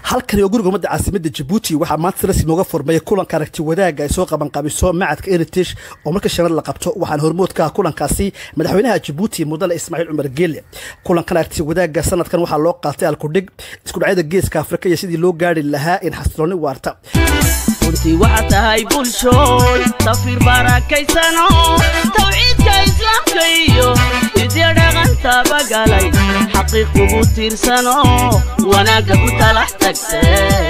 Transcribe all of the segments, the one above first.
halkani oo guriga ummadda caasimadda jabuuti waxaa maanta si rasmi uga furmaya kulanka aragti wadaagga ay soo qabanqabiso macadka heritage oo marka shanad la qabto waxaana hormood ka ah kulankaasi madaxweynaha jabuuti mudane ismaaciil cumar geele kulankan aragti wadaagga sanadkan waxaa loo qaatay alkudhig isku dhacyada geeska afrika iyo sidii loo gaari lahaa in xasilooni waarta runtii waxaa tahay bulshooy safir barakaysano tawxiidka islaamka iyo hidya dhaqantaba galay xaqiiq kugu tiirsano wanaagga ku talax tagte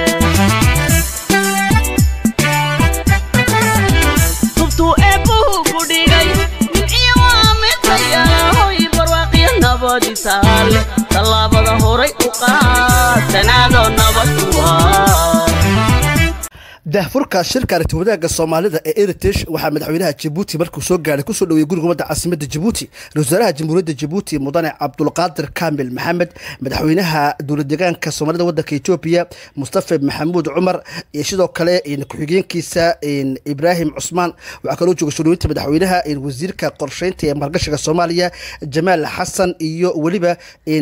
tubtuu eebbuhu ku dhigay nimciyo waa midayalahoy barwaaqiyo nabadisaale tallaabada horay u qaad tanaadoo nabad kuwaa daahfurka shirka aragti wadaagga soomaalida ee heritage waxaa madaxweynaha jabuuti markuu soo gaaray kusoo dhaweeyey guriga ummadda caasimadda jabuuti ra-isul wasaaraha jamhuuriyadda jabuuti mudane cabdulqaadir kaamil maxamed madaxweynaha dowlad deegaanka soomaalida waddanka etoobiya mustafa maxamuud cumar iyo sidoo kale ku-xigeenkiisa ibraahim cusmaan waxaa kaloo jooga soo dhaweynta madaxweynaha wasiirka qorsheynta ee maalgashiga soomaaliya jamaal xasan iyo weliba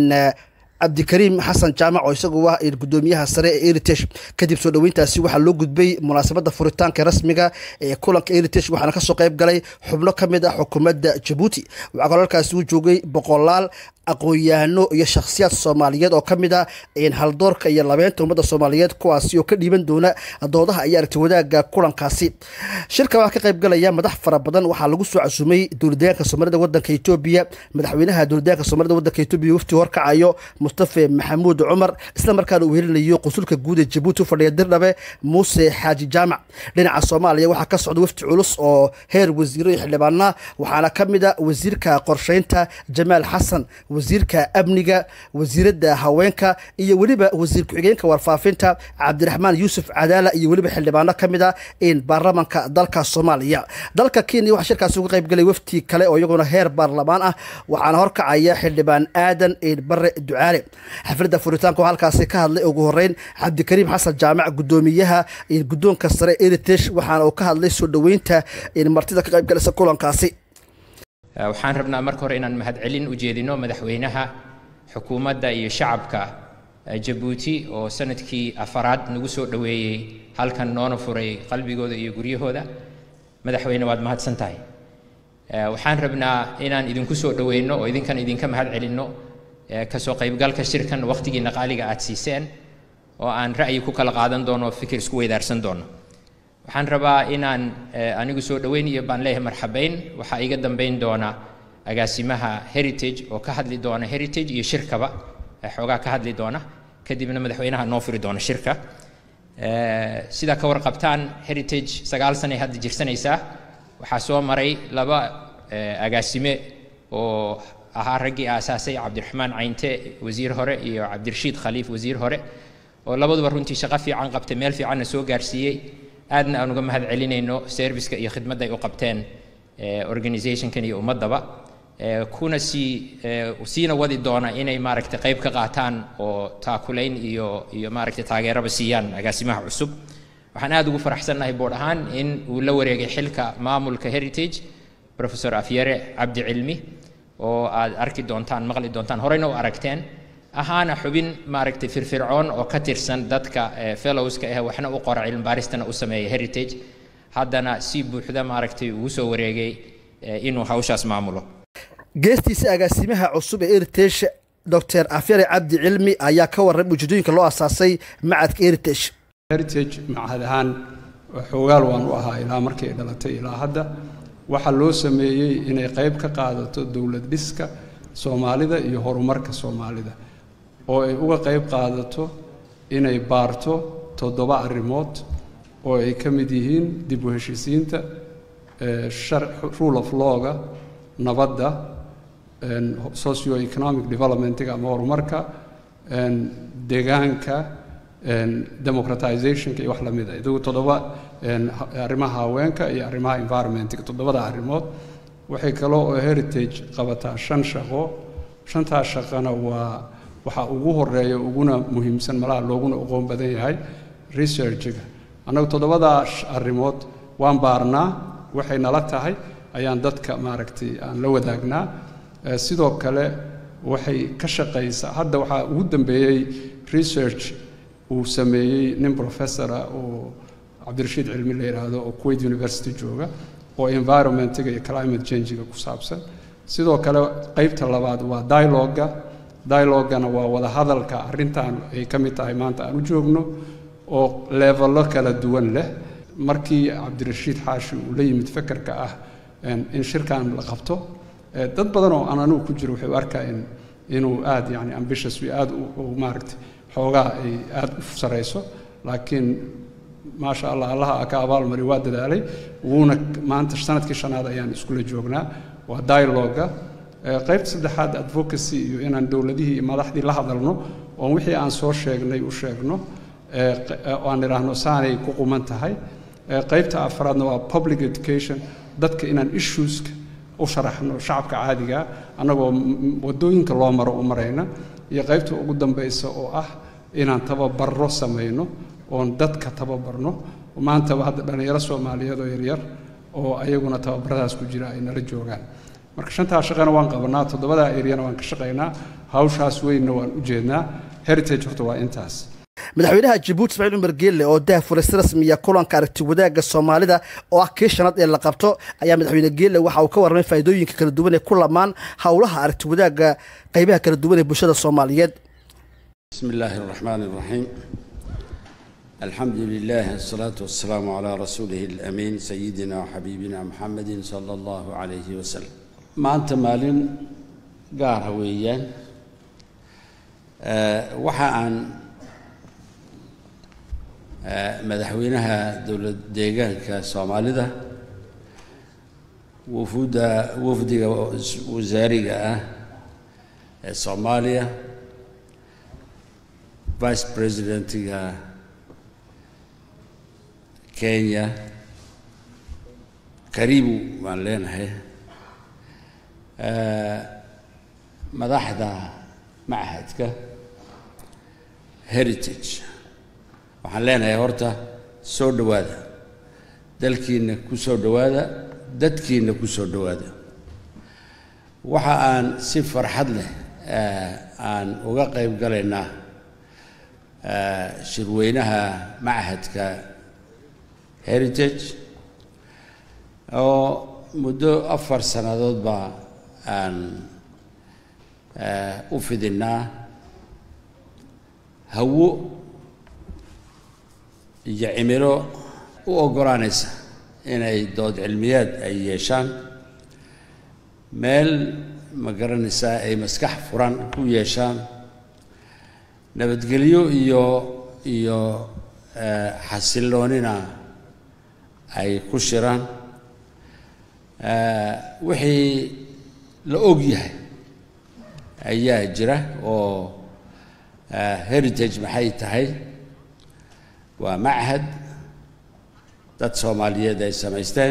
cabdikariim xasan jaamac oo isagu ah gudoomiyaha sare ee heritage kadib soo dhoweyntaasi waxaa loo gudbay munaasabadda furitaanka rasmiga ee kulanka heritage waxaana kasoo qayb galay xubno ka mid ah xukuumadda jabuuti waxaa kaloo halkaasi u joogay boqolaal aqoon-yahano iyo shakhsiyaad soomaaliyeed oo ka mid ah haldoorka iyo labeynta ummadda soomaaliyeed kuwaasi oo ka dhiiban doona doodaha iyo aragti wadaagga kulankaasi shirka waxaa ka qayb galaya madax fara badan waxaa lagu soo casumay dowladdeegaanka soomaalida waddanka etoobiya madaxweynaha dowladdeegaanka soomaalida waddanka etoobiya wafti horkacayo mustafa maxamuud cumar isla markaana uu helinayo qunsulka guud ee jabuuti u fadhiya dirdhabe muuse xaaji jaamac dhinaca soomaaliya waxaa ka socda wafti culus oo heer wasiiro iyo xildhibaana waxaana ka mid a wasiirka qorsheynta jamaal xasan wasiirka amniga wasiiradda haweenka iyo weliba wasiir ku-xigeenka warfaafinta cabdiraxmaan yuusuf cadaala iyo weliba xildhibaano ka mid a in baarlamanka dalka soomaaliya dalka kenya waxaa shirkaasi uga qayb galay wafti kale oo iyaguna heer baarlamaan ah waxaana horkacaya xildhibaan aadan bare ducaale xafladda furitaanka oo halkaasi ka hadlay ugu horeyn cabdikariim xasan jaamac gudoomiyaha guddoonka sare heritage waxaana uu ka hadlay soo dhoweynta martida ka qayb galaysa kulankaasi waxaan rabnaa marka hore inaan mahadcelin u jeedino madaxweynaha xukuumadda iyo shacabka jabuuti oo sanadkii afaraad nagu soo dhoweeyey halkan noona furay qalbigooda iyo guryahooda madaxweyne waad mahadsan tahay waxaan rabnaa inaan idinku soo dhoweyno oo idinkan idinka mahad celinno kasoo qaybgalka shirkan wakhtigiina qaaliga aad siiseen oo aan ra'yi ku kala qaadan doono fikir isku weydaarsan doono waxaan rabaa inaan anigu soo dhoweyn iyo baan leeyahay marxabayn waxaa iga dambayn doona agaasimaha heritage oo ka hadli doona heritage iyo shirkaba xoogaa ka hadli doona kadibna madaxweynaha noo furi doona shirka sidaa ka warqabtaan heritage sagaal sanay hadda jirsanaysaa waxaa soo maray laba agaasime oo ahaa raggii aasaasay cabdiraxmaan caynte wasiir hore iyo cabdirashiid khaliif wasiir hore oo labaduba runtii shaqo fiican qabtay meel fiicanna soo gaarsiiyey aadna aan uga mahad celinayno serviceka iyo khidmadda ay u qabteen organizationkan iyo ummaddaba kuna sii siina wadi doona inay maaragtay qayb ka qaataan oo taakulayn iyo iyo maaragtay taageeraba siiyaan agaasimaha cusub waxaan aad ugu faraxsannahay boodh ahaan in uu la wareegay xilka maamulka heritage professor afyare cabdi cilmi oo aad arki doontaan maqli doontaan horeyna u aragteen ahaana xubin maaragtay firfircoon oo ka tirsan dadka fellowska ah waxna u qora cilmibaaristana u sameeya heritage haddana si buuxda maaragtay ugu soo wareegay inuu hawshaas maamulo geestiisa agaasimaha cusub ee heritage dr afyare cabdi cilmi ayaa ka warramay ujeedooyinka loo asaasay macadka heritage heritage macahad ahaan xoogaal waan u ahaa ilaa markii ay dhalatay ilaa hadda waxaa loo sameeyey inay qayb ka qaadato dowlad dhiska soomaalida iyo horumarka soomaalida oo ay uga qayb qaadato inay baarto toddoba arrimood oo ay ka mid yihiin dib u heshiisiinta rule of lawga nabadda socio economic developmentiga ama horumarka deegaanka democratizationka iyo wax la mid a idagu toddoba arrimaha haweenka iyo arrimaha environmentiga toddobada arrimood waxay kaloo oo heritage qabataa shan shaqo shantaas shaqana waa waxaa ugu horeeya uguna muhiimsan malaha looguna aqoon badan yahay researchiga annagu toddobadaa arrimood waan baarnaa waxay nala tahay ayaan dadka maaragtay aan la wadaagnaa sidoo kale waxay ka shaqaysaa hadda waxaa ugu dambeeyey research uu sameeyey nin professora oo cabdirashiid cilmi la yidhaahdo oo kuwait university jooga oo environmentiga iyo climate changiga ku saabsan sidoo kale qeybta labaad waa dialoga dialogana waa wada hadalka arrintan ay ka mid tahay maanta aan u joogno oo levello kala duwan leh markii cabdirashiid xaashi uu la yimid fekerka ah in shirkan la qabto dad badan oo aan anigu ku jiro waxay u arkaa in inuu aad yani ambitious wi aad u maaragtay xoogaa ay aad u sarayso laakiin maasha allah allaha ka abaalmari waa dadaalay wuuna maanta sanadkii shanaad ayaan iskula joognaa waa dialoga qaybta saddexaad advocacy iyo inaan dowladihii iyo madaxdii la hadalno oon wixii aan soo sheegnay u sheegno aan idhaahno saanay ku quman tahay qaybta afraadna waa public education dadka inaan issueska u sharaxno shacabka caadiga annagoo wadooyinka loo maro u marayna iyo qaybta ugu dambaysa oo ah inaan tababarro samayno oon dadka tababarno maantaba hadda dhallinyaro soomaaliyeed oo yaryar oo ayaguna tababaradaas ku jira ay nala joogaan marka shantaa shaqana waan qabanaa toddobadaa eryana waan ka shaqaynaa hawshaas weynna waan u jeednaa heritage horta waa intaas madaxweynaha jabuuti ismaaciil cumar geelle oo daahfuray si rasmiya kulanka aragti wadaagga soomaalida oo ah kii shanaad ee la qabto ayaa madaxweyne geelle waxa uu ka warramay faa'iidooyinka kala duwan ee ku lamaan howlaha aragti wadaagga qaybaha kala duwan ee bulshada soomaaliyeed بسم الله الرحمن الرحيم الحمد لله والصلاة والسلام على رسوله الأمين سيدنا وحبيبنا محمد صلى الله عليه وسلم ما أنت مالين قار هويان أه وحا عن أه مدحوينها دولة ديغان كصوماليدا وفودا وفدي وزارية صوماليا vice presidentiga kenya karibu baan leenahay madaxda machadka heritage waxaan leenahay horta soo dhowaada dalkiina ku soo dhowaada dadkiina ku soo dhowaada waxa aan si farxad leh aan uga qayb galaynaa shirweynaha machadka heritage oo muddo afar sannadood baa aan u fidinnaa hawo iyo cimilo u oggolaanaysa inay dood cilmiyaad ay yeeshaan meel ma garanaysaa ay maskax furan ku yeeshaan nabadgelyo iyo iyo xasilloonina ay ku shiraan wixii la og yahay ayaa jira oo heritage maxay tahay waa machad dad soomaaliyeed ay samaysteen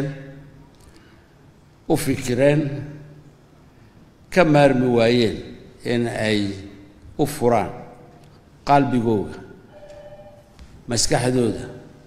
u fikireen ka maarmi waayeen in ay u furaan qalbigooga maskaxdooda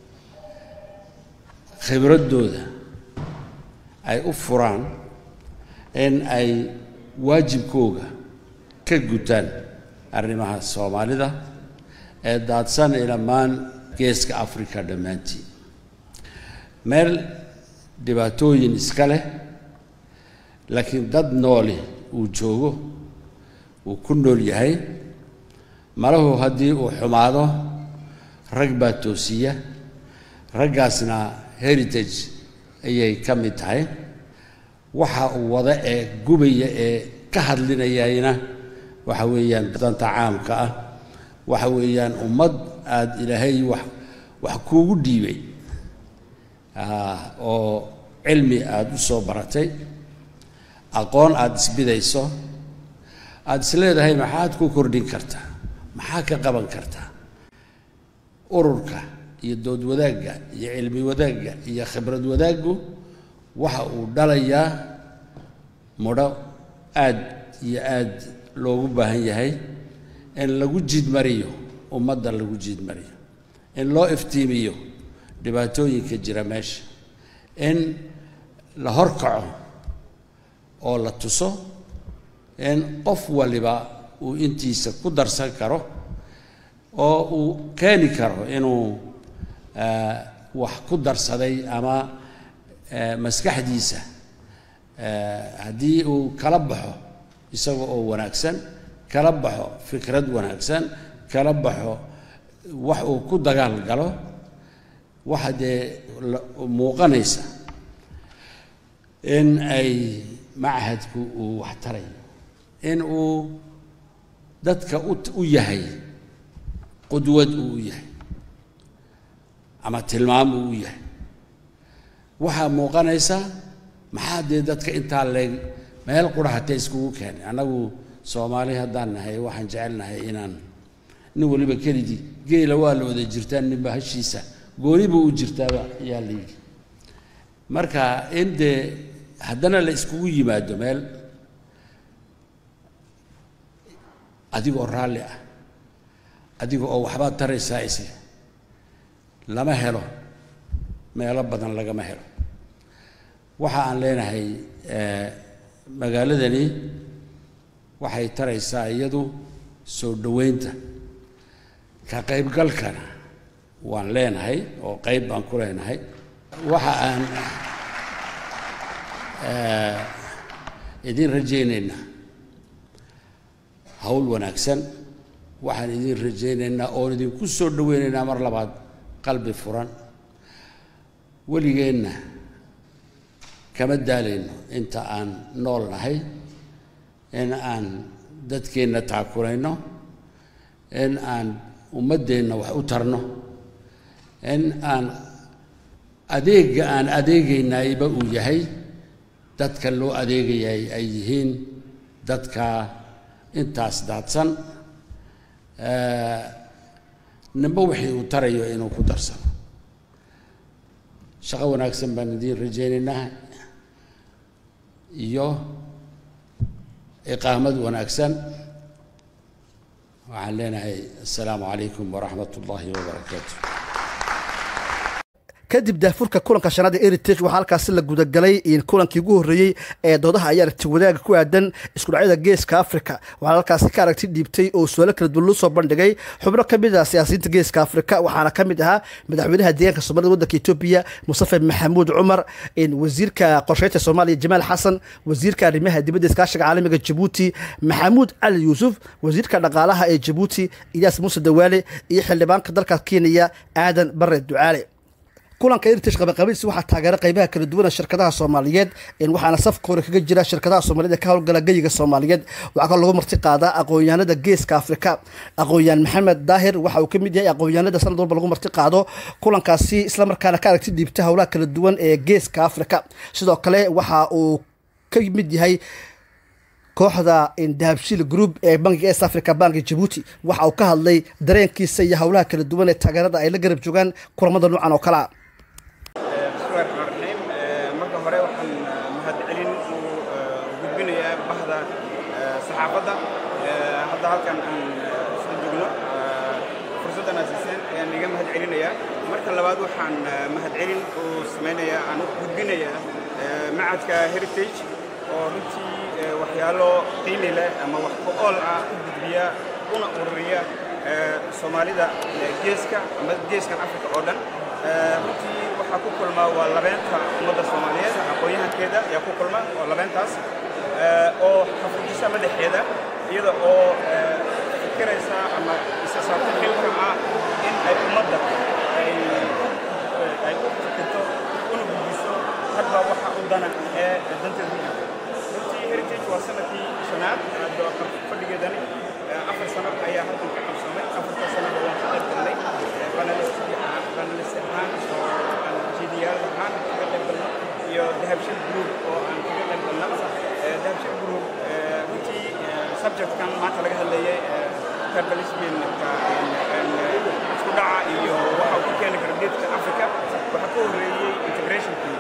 khibraddooda ay u furaan in ay waajibkooga ka gutaan arrimaha soomaalida ee daadsan ilamaan geeska africa dhammaantii meel dhibaatooyin iska leh laakiin dad nooli uu joogo uu ku nool yahay malahu haddii uu xumaado rag baa toosiya raggaasna heritage ayay ka mid tahay waxa uu wada ee gubaya ee ka hadlinayayna waxa weeyaan danta caamka ah waxa weeyaan ummad aada ilaahay wax wax kuugu dhiibay oo cilmi aada u soo baratay aqoon aada isbidayso aada is leedahay maxaad ku kordhin kartaa maxaa ka qaban kartaa ururka iyo dood wadaagga iyo cilmi wadaagga iyo khibrad wadaaggu waxa uu dhalayaa mudho aad iyo aad loogu baahan yahay in lagu jiidmariyo ummadda lagu jiidmariyo in loo iftiimiyo dhibaatooyinka jira meesha in la horkaco oo la tuso in qof waliba uu intiisa ku darsan karo oo uu keeni karo inuu wax ku darsaday ama maskaxdiisa haddii uu kala baxo isaga oo wanaagsan kala baxo fikrad wanaagsan kala baxo wax uu ku dagaal galo waxa dee muuqanaysa in ay machadku uu wax tarayo in uu dadka u yahay qudwad uu u yahay ama tilmaam uu u yahay waxaa muuqanaysa maxaa dee dadka intaa leeg meel qura hatee iskugu keenay annagu soomaali haddaan nahay waxaan jecelnahay inaan nin waliba keligii geela waa la wada jirtaa ninba hashiisa gooniba u jirtaaba ayaa la yidhi marka in dee haddana la iskugu yimaado meel adigoo raalli ah adiga oo waxbaad taraysaa isi lama helo meelo badan lagama helo waxa aan leenahay magaaladani waxay taraysaa iyadu soo dhoweynta ka qaybgalkana waan leenahay oo qayb baan ku leenahay waxa aan idin rajaynaynaa hawl wanaagsan waxaan idin rajaynaynaa oon idinku soo dhoweynaynaa mar labaad qalbi furan weligeenna kama daalayno inta aan nool nahay in aan dadkeenna taakulayno in aan ummaddeenna wax u tarno in aan adeegga aan adeegaynayba uu yahay dadka loo adeegayay ay yihiin dadka intaas daadsan ninba wixii uu tarayo inuu ku darsano shaqo wanaagsan baan idiin rajaynaynaa iyo iqaamad wanaagsan waxaan leenahay assalaamu calaykum waraxmat ullaahi wabarakaatu kadib daafurka kulanka shanaad ee heritage waxaa halkaasi la gudagalay kulankii ugu horreeyey ee doodaha ayaa aragti wadaaga ku aadan iskudhacyada geeska afrika waxaa halkaasi ka aragti dhiibtay oo su-aalo kala duwan loo soo bandhigay xubno ka mid ah siyaasiyiinta geeska afrika waxaana ka mid ahaa madaxweynaha deegaanka soomaalida waddanka etoobiya mustafe maxamuud cumar wasiirka qorsheynta soomaaliya jamaal xasan wasiirka arrimaha dibadda iskaashiga caalamiga jabuuti maxamuud cali yuusuf wasiirka dhaqaalaha ee jabuuti iyaas muuse dawaale iyo xildhibaanka dalka kenya aadan bare ducaale kulanka heritage qabaqabidiisi waxaa taageera qaybaha kala duwana shirkadaha soomaaliyeed waxaana safka hore kaga jira shirkadaha soomaaliyed ee ka howlgala geyiga soomaaliyeed waxaa kaloo lagu marti qaadaa aqoon-yahanada geeska afrika aqoon-yahan maxamed daahir waxa uu ka mid yahay aqoon-yahanada sanad walba lagu marti qaado kulankaasi islamarkaana ka aragti dhiibta howlaha kala duwan ee geeska afrika sidoo kale waxa uu ka mid yahay kooxda dahabshiil group ee bankiga east africa banki jabuuti waxa uu ka hadlay dareenkiisa iyo howlaha kala duwan ee taageerada ay la garab joogaan kulamada noocan oo kale a bismillahi raxmaan raxiim marka hore waxaan mahadcelin u gudbinayaa bahda saxaafadda hadda halkan aan isla joogno fursaddan aad siiseen ayaan iga mahadcelinayaa marka labaad waxaan mahadcelin u samaynayaa aan u gudbinayaa macadka heritage oo runtii waxyaalo qiimi leh ama wax ku ool ah u gudbiya una ururiya soomaalida geeska ama geeskan afrika oo dhan runtii waxaa ku kulma waa labeenta ummadda soomaaliyeed aqoon-yahankeeda ayaa ku kulma oo labeentaas oo xafujisa madaxeeda iyada oo fikiraysa ama isa saarta xilka ah in ay ummadda ay ay u fikirto una gudbiso hadba waxa u dana ee danteeda ku jirta runtii heritage waa sanadkii shanaad fadhigeedani afar sano ayaa halkan ka qabsamay afarta sanada waan ka qayb galnay banalistii aan banalist ahaan oo aan jidiyaal ahaan kaga qayb galno iyo dahabshil group oo aan kaga qayb galno dahabshil group runtii subjectkan maanta laga hadlayay carbalisminka isku dhaca iyo waxa uu ku keeni kara geedka africa waxaa ka horreeyey integrationkii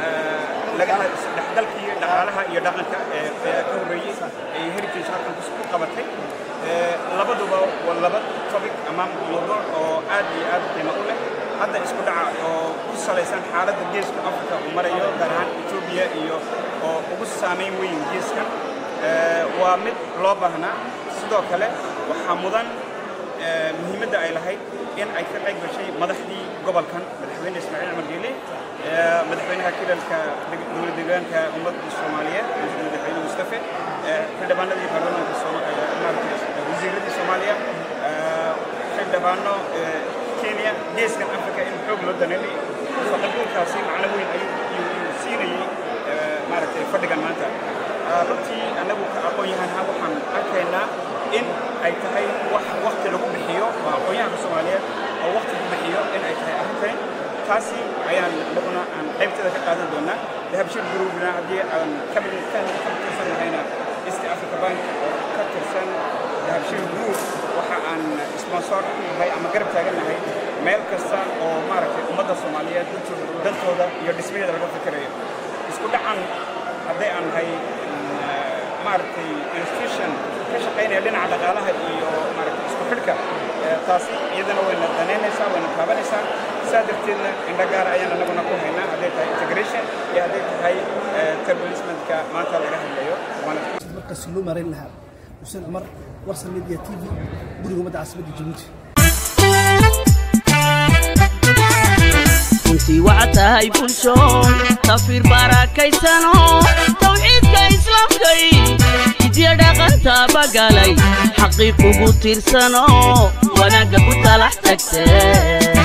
laga dhexgalkii dhaqaalaha iyo dhaqanka ee ka horreeyey ay heritage halkan ku qabatay labaduba waa laba topic ama mawduuc oo aad iyo aad qiimo u leh hadda isku dhaca oo ku salaysan xaaladda geeska africa uu marayo gaar ahaan etoobiya iyo oo ugu saamayn weyn geeskan waa mid loo baahnaa sidoo kale waxaa mudan eh, muhiimadda ay lahayd in ay ka qayb gashay madaxdii gobolkan madaxweyne ismaaciil cumar geele eh, madaxweynaha kilalka deg- dowlad deegaanka ummadda soomaaliyeed madaxweyne mustafe eh, xildhibaanadii baarlamaanka Sooma- eh, maaragtay wasiiradii soomaaliya eh, xildhibaano eh, kenya geeskan afrika in xoog loo daneynay faqaduulkaasi macno weyn ayuu ayuu- ayuu siinayey eh, maaragtay fadhigan maanta Ah, runtii annagu ka aqoon-yahanha waxaan arkaynaa in ay tahay wax wakti lagu bixiyo oo aqoon-yahanka soomaaliyeed oo wakti ku bixiyo in ay tahay arrintani taasi ayaan anaguna aan qaybteeda ka qaadan doonaa dahabshir groupna haddii aan ka mid ka ka tirsan nahayna east africa bank oo ka tirsan dahabshir group waxa aan sponsor ku nahay ama garab taagan nahay meel kasta oo maaragtay ummadda soomaaliyeed dantooda iyo dhismaheeda laga fikirayo isku dhacan hadday aan nahay mm, maaragtay institution ka shaqaynaya dhinaca dhaqaalaha iyo maaragtay isku xidhka eh, taasi iyadana wayna danaynaysaa wayna taabanaysaa saa darteedna indho gaara ayaan anaguna ku haynaa hadday tahay integration iyo hadday tahay eh, terrorismentka maanta laga hadlayo waana markaas loo maarayn lahaa xuseen cumar warsan media t v guriga ummadda caasimadda jabuuti runtii waxaa tahay bulshoon tafiir barakaysanoo tawxiidka islaamkay hidya dhaqantaaba galay xaqiiq ugu tiirsanoo wanaagga ku talax tagtee